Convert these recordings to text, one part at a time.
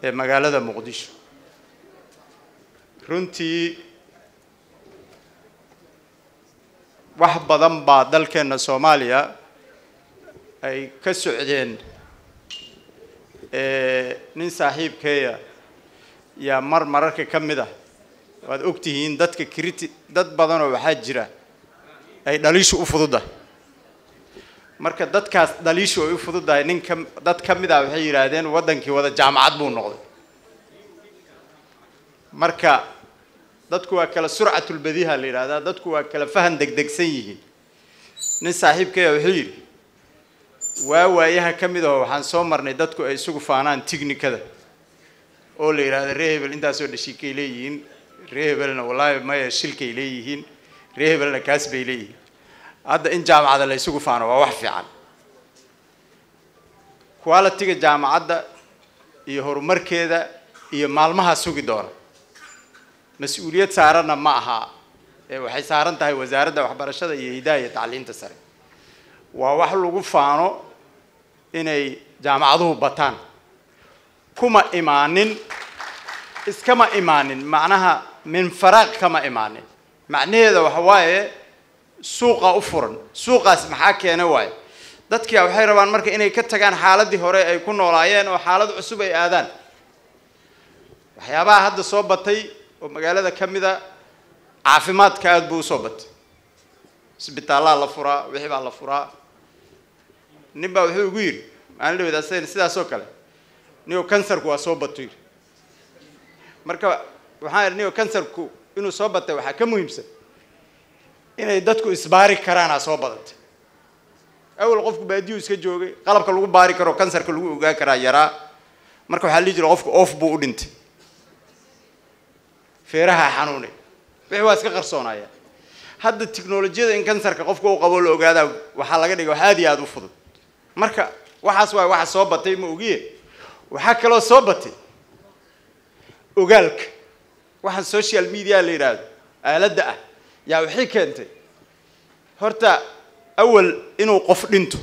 ee magaalada muqdisho runtii wax badan baa dalkeenna soomaaliya ay ka socdeen nin saaxiibkeeya yaa mar mararka ka mid ah waad ogtihiin dadka criti dad badanoo waxaa jira ay dhaliishu u fududahay marka dadkaas dhaliishu ay u fududahay nin ka dad ka mid ah waxay yidhaahdeen waddankii wada jaamacad buu noqday marka dadku waa kala surcatulbadiha la yidhahdaa dadku waa kala fahan degdegsan yihiin nin saaxiibkeeya wuxuu yidhi waa waayaha ka mid aho waxaan soo marnay dadku ay isugu faanaan tignikada oo la yidhahda ree hebel intaasoo dhashiikay leeyihiin ree hebelna wallaahi maya shilkay leeyihiin ree hebelna kaas bay leeyihiin hadda in jaamacada la isugu faano waa wax fiican qualitiga jaamacadda iyo horumarkeeda iyo maalmaha sugi doona mas-uuliyad saaranna ma aha ee waxay saaran tahay wasaaradda waxbarashada iyo hidaha iyo tacliinta sare waa wax lagu faano inay jaamacaduhu bataan kuma imaanin iskama imaanin macnaha min faraaq kama imaanin macnaheeda waxa waaye suuqa u furan suuqaas maxaa keena waaye dadkia waxay rabaan marka inay ka tagaan xaaladii hore ay ku noolaayeen oo xaalad cusub ay aadaan waxyaabaha hadda soo batay oo magaalada ka mid a caafimaadka aada buu usoo batay isbitaallaa la furaa wixii baa la furaa nin baa wuxuu igu yidhi maalin dhaweed asagana sidaasoo kale niyo kansarku waa soo bato yidhi marka waxaan idhi niyo kansarku inuu soo batay waxaa ka muhiimsan inay dadku isbaari karaanaa soo badatay awal qofku baadiyu iska joogay qalabka lagu baari karo kansarka lagu ogaan karaa yaraa marka waxaa lii jira qofku oof buu u dhintay feeraha xanuunay wixii waa iska qarsoonaya hadda tiknolojiyada in kansarka qofka u qabo la ogaadaa waxaa laga dhigay wax aada iyo aada u fudud marka waxaas waay waxa soo batay ma ogiye waxaa kaloo soo batay ogaalka waxaan social media la yidhaahdo aaladda ah yaa waxay keentay horta awal inuu qof dhinto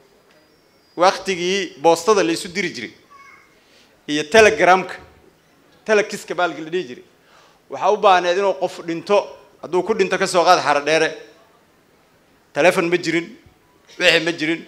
waktigii boostada la isu diri jiray iyo telegramka telekiska baalki la dhihi jiray waxaa u baahneed inuu qof dhinto hadduu ku dhinto kasoo qaad xaro dheere telefon ma jirin wixi ma jirin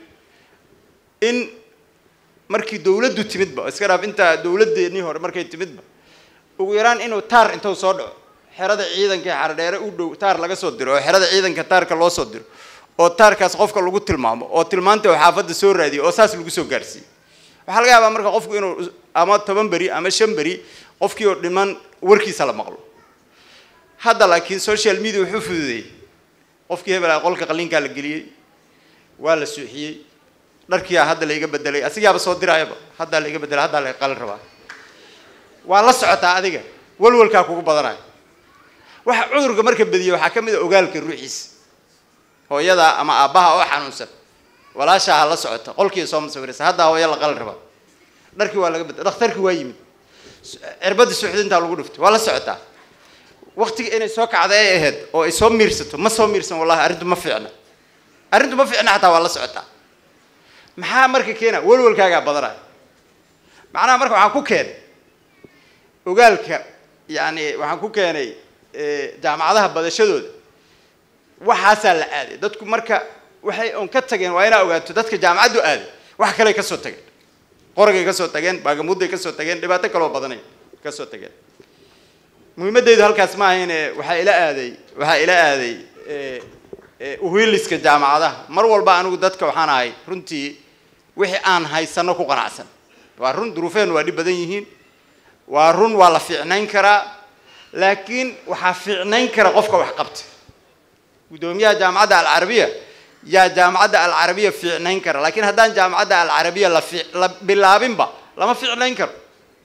in markii dawladdu timidba iska dhaaf intaa dawladdeennii hore markay timidba ugu yaraan inuu taar intuu soo dhaco xerada ciidanka ee xaro dheere u dhow taar laga soo diro oo xerada ciidanka taarka loo soo diro oo taarkaas qofka lagu tilmaamo oo tilmaanta oo xaafadda soo raadiyo oo saas lagu soo gaarsiiyo waxaa laga yaabaa marka qofku inuu ama toban beri ama shan beri qofkii oo dhiman warkiisa la maqlo hadda laakiin social media wuxuu fududeeyey qofkii hebel qolka qaliinkaa la geliyey waa la suuxiyey dharkiyaa hadda laiga bedelay asigaaba soo diraayaba haddaa laiga bedelay haddaa laga qalin rabaa waa la socotaa adiga walwalkaa kugu badanayo waxa cudurka marka badiye waxaa ka mid a ogaalka ruuxiisa hooyada ama aabbaha oo xanuunsan walaashaa ha la socota qolkii soo masawiraysa haddaa hooya la qalin rabaa dharkii waa laga bedel dhakhtarkii waa yimid cirbadii suuxdintaa lagu dhuftay waa la socotaa waktiga inay soo kacda ay ahayd oo ay soo miirsato ma soo miirsan wallahi arrintu ma fiicna arrintu ma fiicna xataa waa la socotaa maxaa marka keena walwalkaagaa badanaya macnaha marka waxaan ku keenay ogaalka yani waxaan ku keenay jaamacadaha badashadooda waxaasaa la aaday dadku marka waxay on ka tageen waa inaa ogaato dadka jaamacaddu aaday wax kaley kasoo tageen qoragay kasoo tageen baagamuudday kasoo tageen dhibaato kaloo badanay kasoo tageen muhiimadeydu halkaas ma ahayne waxaa ila aaday waxaa ila aaday uhiiliska jaamacadaha mar walba anigu dadka waxaan ahay runtii wixii aan haysano ku qanacsan waa run duruufeenu waa dhib badan yihiin waa run waa la fiicnayn karaa laakiin waxaa fiicnayn kara qofka wax qabta guddoomiyaha jaamacadda alcarabiya yaa jaamacadda alcarabiya fiicnayn kara laakiin haddaan jaamacadda alcarabiya la fi la bilaabinba lama fiicnayn karo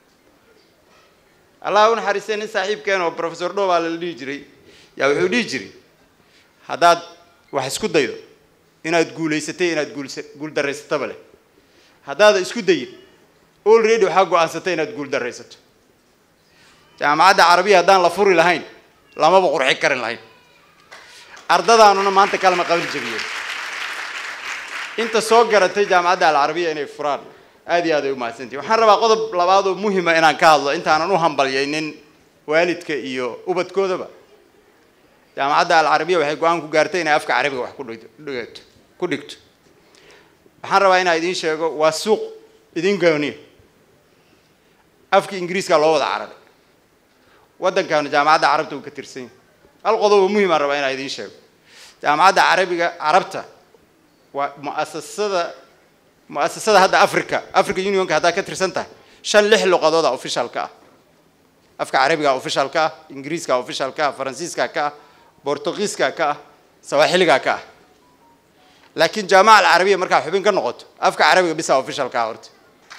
allah u naxariistay nin saaxiibkeen oo professor dhowbaa la dhihi jiray yaa wuxuu dhihi jiray haddaad wax isku daydo inaad guulaysatay inaad guulsa guuldarraysataba leh haddaada isku dayin already waxaa go-aansatay inaad guuldarraysato jaamacadda carabiya haddaan la furi lahayn lamaba qurxi karin lahayn ardadaanuna maanta kalama qaban jabiyeen inta soo garatay jaamacadda alcarabiya inay furaan aad iyo aad ay umahadsantihin waxaan rabaa qodob labaad oo muhima inaan ka hadlo intaanan u hambalyaynin waalidka iyo ubadkoodaba jaamacadda alcarabiya waxay go-aan ku gaartay inay afka carabiga wax ku dhigto ku dhigto waxaan rabaa inaan idiin sheego waa suuq idin gooniya afka ingiriiska loo wada carabay waddankaanu jaamacadda carabta uu ka tirsan yahay hal qodob oo muhim aan rabaa inaan idiin sheego jaamacadda carabiga carabta waa muasasada muasasada hadda africa africa unionka haddaad ka tirsan tahay shan lix luqadooda officialka ah afka carabiga officialka ah ingiriiska officialka ah faransiiska ka ah bortugiiska ka ah sawaaxiliga ka ah laakiin jaamaca alcarabiya markaa xubin ka noqoto afka carabiga bisa officialka ah horta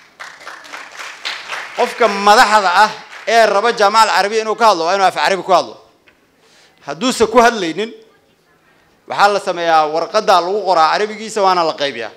qofka madaxda ah ee raba jaamaca alcarabiya inuu ka hadlo waa inuu af carabi ku hadlo hadduuse ku hadlaynin waxaa la sameeyaa warqaddaa lagu qoraa carabigiisa waana la qaybiyaa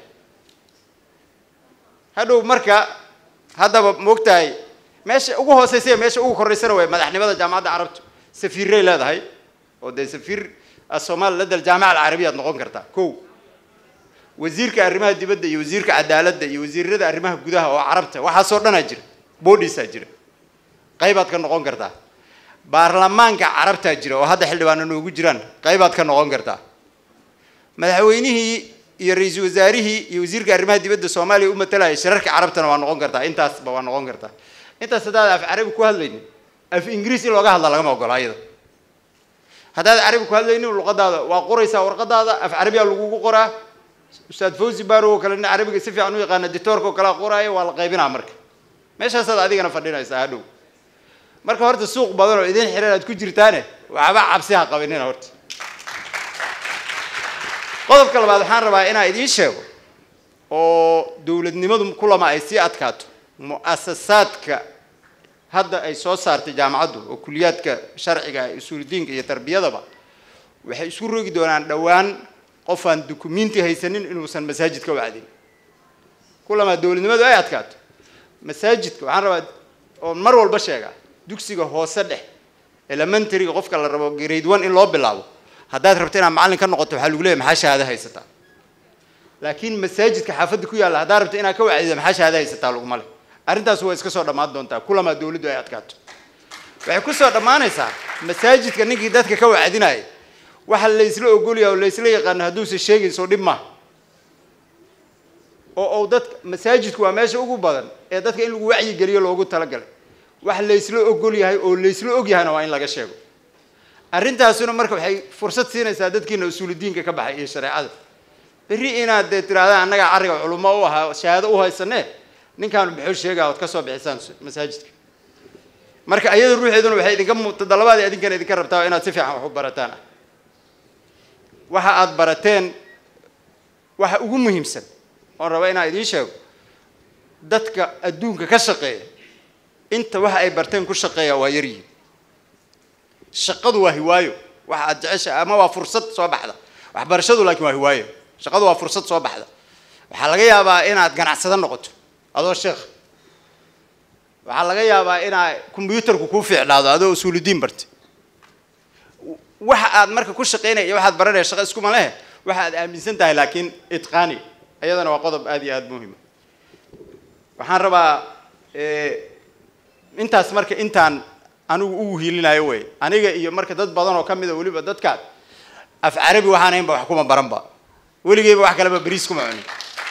hadhow marka haddaba moogtahay meesha ugu hooseysa iyo meesha ugu koreysana way madaxnimada jaamacadda carabtu safiiray leedahay oo dee safiir somaali ladal jaamaca alcarabiya ad noqon kartaa ko wasiirka arrimaha dibadda iyo wasiirka cadaaladda iyo wasiirada arrimaha gudaha oo carabta waxaasoo dhanaa jira boodhisaa jira qaybaad ka noqon kartaa baarlamaanka carabtaa jira oo hadda xildhibaana noogu jiraan qaybaad ka noqon kartaa madaxweynihii iyo ra-iisul wasaarihii iyo wasiirka arrimaha dibadda soomaaliya u matalaya shirarka carabtana waa noqon kartaa intaasba waa noqon kartaa intaas haddaad af carabi ku hadlaynin af ingiriis in looga hadla lagama ogola iyada haddaad carabi ku hadlaynin luqadaada waa qoraysaa warqadaada af carabiyaa lagugu qoraa ustaad fawzi barow oo kale nin carabiga si fiican u yaqaana dictoorka oo kalea qoraayo waa la qaybinaa marka meeshaasaad adigana fadhinaysaa hadhow marka horta suuq badan oo idin xiran aad ku jirtaane waxba cabsi ha qabinina horta qodobka labaad waxaan rabaa inaan idiin sheego oo dowladnimadu kulama ay sii adkaato mu'asasaadka hadda ay soo saartay jaamacaddu oo kuliyaadka sharciga usuuldiinka iyo tarbiyadaba waxay isu rogi doonaan dhowaan qof aan dukumenti haysanin inuusan masaajid ka wacdin kulamaa dowladnimadu ay adkaato masaajidka waxaan rabaa oon mar walba sheegaa dugsiga hoose dhex elementaryga qofka la rabo grade one in loo bilaabo haddaad rabto inaad macallin ka noqoto waxaa lagu leeyahy maxaa shahaado haysataa laakiin masaajidka xaafadda ku yaalla haddaad rabto inaad ka wacdido maxaa shahaado haysataa laguma leh arrintaas waa iska soo dhammaan doontaa kulamaa dowladdu ay adkaato waxay ku soo dhammaanaysaa masaajidka ninkii dadka ka wacdinaya waxa laysla ogolyaha oo laysla yaqaano hadduusan sheegayso dhib maaha oo ou dadka masaajidku waa meesha ugu badan ee dadka in lagu wacyigeliyo loogu talagalay wax laysla ogol yahay oo laysla og yahayna waa in laga sheego arrintaasuna marka waxay fursad siinaysaa dadkiina usuuludiinka ka baxay iyo shareecada berri inaad dee tirahdaan annagaa carriga culummo u ahaa shahaado u haysanee ninkaanu muxuu sheegaa ood ka soo bixisaan masaajidka marka ayada ruuxeeduna waxay idinka mutadalabaad idinkana idinka rabtaa inaad si fiican wax u barataan ah waxa aad barateen waxa ugu muhiimsan oon raba inaan idiin sheego dadka adduunka ka shaqeeya inta waxa ay barteen ku shaqeeya waa yaryihin shaqadu waa hiwaayo waxa aad jecesha ama waa fursad soo baxda waxbarashadu laakiin waa hiwaayo shaqadu waa fursad soo baxda waxaa laga yaabaa inaad ganacsado noqoto adoo sheekh waxaa laga yaabaa inaa combyuutarku kuu fiicnaado adoo usuuludiin bartay waxa aad marka ku shaqaynaya iyo waxaad baranaya shaqa iskuma lehe waxa aad aaminsan tahay laakiin itqaani iyadana waa qodob aad iyo aada muhima waxaan rabaa intaas marka intaan anigu ugu hiilinayo wey aniga iyo marka dad badan oo kamida weliba dadkaad af carabi waxaan haynba wax kuma baranba weligeyba wax kaleba beriis kuma cunin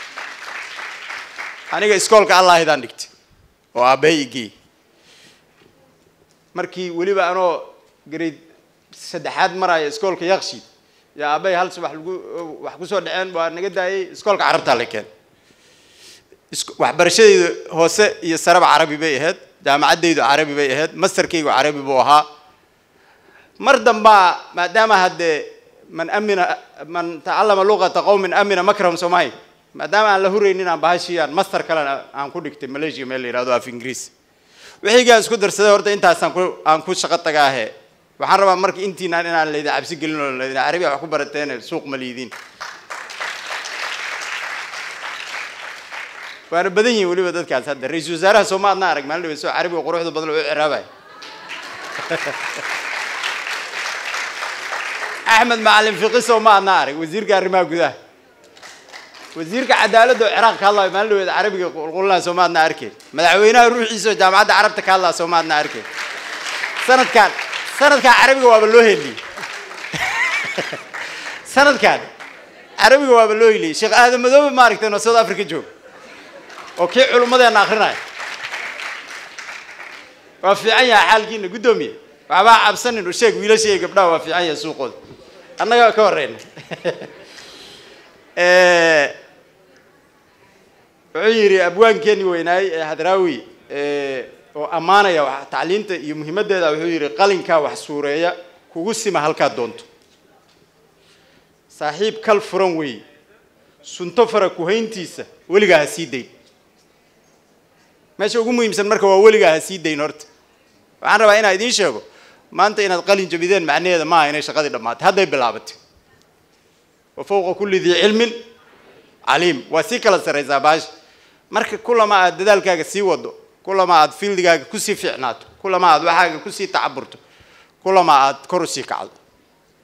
aniga iskoolka allahidaan dhigtay oo aabbahay igey markii weliba anoo grade saddexaad maraya iskoolka yakshiid yaa aabbahay hal subax lagu wax kusoo dhaceen waa naga daayay iskoolka carabtaa la keen waxbarashadayda hoose iyo sareba carabi bay ahayd jaamacaddaydu carabi bay ahayd masterkaygu carabi buu ahaa mar dambaa maadaama haddee man amina man tacallama luqata qowmin amina makrahum soomahay maadaama aan la huraynin aan bahashiyaan master kalena aan ku dhigtay malaysia meel la yihahdo af ingiriis wixiigaan isku darsaday horta intaasaan ku aan ku shaqo tagaahe waxaan rabaa marka intiinaan inaan laydin cabsi gelin oo laydin carabiya wax ku barateen suuq ma liidiin waana badan yihin weliba dadkaas hadda ra-iisul wasaaraha sooma adna arag maalin dhawe soo carabiga quruxda badan oo u ciraabaya axmed macalin fiqi sooma adna arag wasiirka arrimaha gudaha wasiirka cadaaladda oo ciraaq ka hadlayo maalin dhaweed carabiga qulqulnaa soo maadna arkeen madaxweynaha ruuxiisa oo jaamacadda carabta ka hadlaa soo maadna arkeen sanadkan sanadkan carabiga waaba loo heliyey sanadkan carabiga waaba loo heliyey sheekh aadan madoobe maaragteen oo south africa jooga oo kii culummadeena akrinaya waa fiican yahay xaalkiina guddoomiye waxbaa cabsanin u sheeg wiilasha iyo gabdhaha waa fiican yahay suuqooda annaga ka horeyna wuxuu yidhi abwaankeeni weynaay ee hadraawi oo ammaanaya wax tacliinta iyo muhiimaddeeda wuxuu yidhi qalinkaa wax suureeya kugu sima halkaad doonto saaxiib kal furan weeye sunto fara kuhayntiisa weligaa ha sii dayn meesha ugu muhiimsan marka waa weligaa ha sii dayn horta waxaan rabaa inaan idiin sheego maanta inaad qalin jabideen macnaheeda maaha inay shaqadii dhammaatay hadday bilaabatay wa fawqa kulli dii cilmin caliim waa sii kala sarraysaa baasha marka kulama aad dadaalkaaga sii wado kulama aad fiildigaaga kusii fiicnaato kulama aad waxaaga kusii tacaburto kulama aad kor usii kacdo